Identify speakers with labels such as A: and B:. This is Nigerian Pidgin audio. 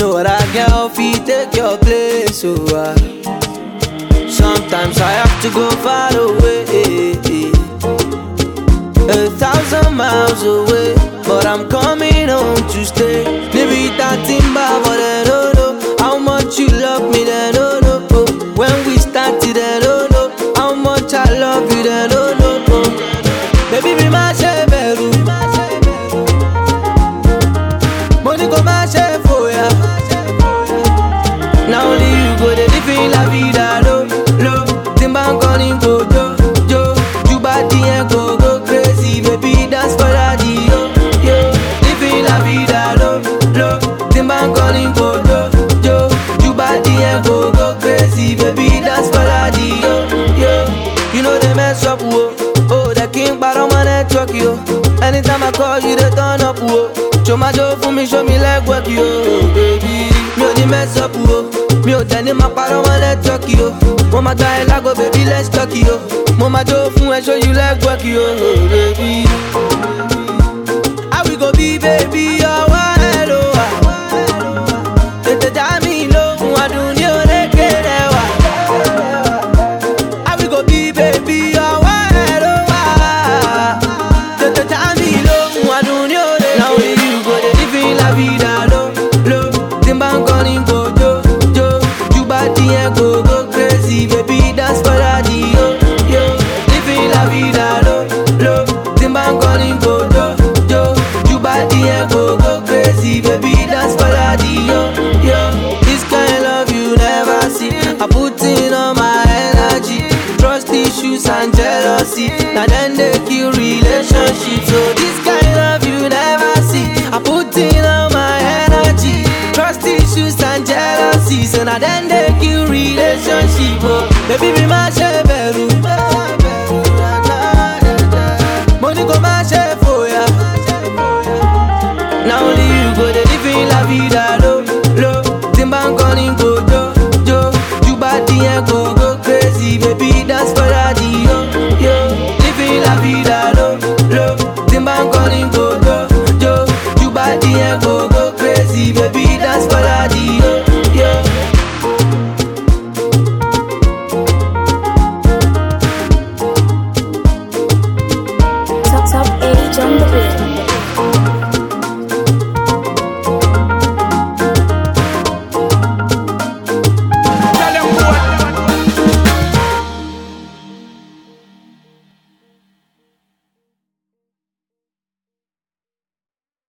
A: no other girl fit take your place, oh ah. Sometimes I have to go far away, a thousand miles away, but I'm coming home to stay. Maybe that timber, but I don't know how much you love me, then no no. Oh. When we started, then no no how much I love you, then no no. Oh. Baby, be my sheberu. Money go my chef for ya. Now only you go the living la vida lo lo. Timba calling go jo jo. You body and go go crazy, baby dance for daddy yo yo. Living la vida lo lo. Timba calling go jo jo. You body and go go crazy, baby dance for daddy yo yo. You know they mess up wo. Oh, the king but on my network yo. Anytime I call you, they turn up wo. Show my joe for me, show me leg work yo, baby. Mi ò ní mess up wo. Mi ò tẹ̀ ní máa parọ́ wọn network yo. Mo máa gba ẹ lágbo, baby, let's talk yo. Mo máa jó fún ẹ, show you leg work yo, baby. How we go be, baby? Ọwọ́ ẹ ló wà. Tètè dá mi lóhùn, adùn ní orékè rẹ̀ wà. How we go be, baby? Ọwọ́ ẹ ló wà. Tètè dá mi lóhùn, adùn ní orékè. Now only you go dey live in la vida lo lo. Tí n bá ń kọrin kò jó jó. Ju bá díẹ̀ kò go crazy, baby dance for daddy yo yo. Live in la vida lo lo. Tí n bá ń kọrin kò jó jó. Ju bá díẹ̀ kò go crazy, baby dance for daddy yo yo. This kind love you never see. I put in all my energy. Trust issues and jealousy. Now then they kill relationships. So this kind love you never see. I put in all my energy. Trust issues and jealousy. So now then they kill relationship. Oh, baby, be my sheberu. Money go my chef for ya. Now only you go the live in la vida lo lo. Timba calling go jo jo. You body and go go crazy, baby dance for daddy yo yo. Live in la vida lo lo. Timba calling go jo jo. You body and go go crazy, baby dance for daddy yo yo.
B: Top Top Age on the beat.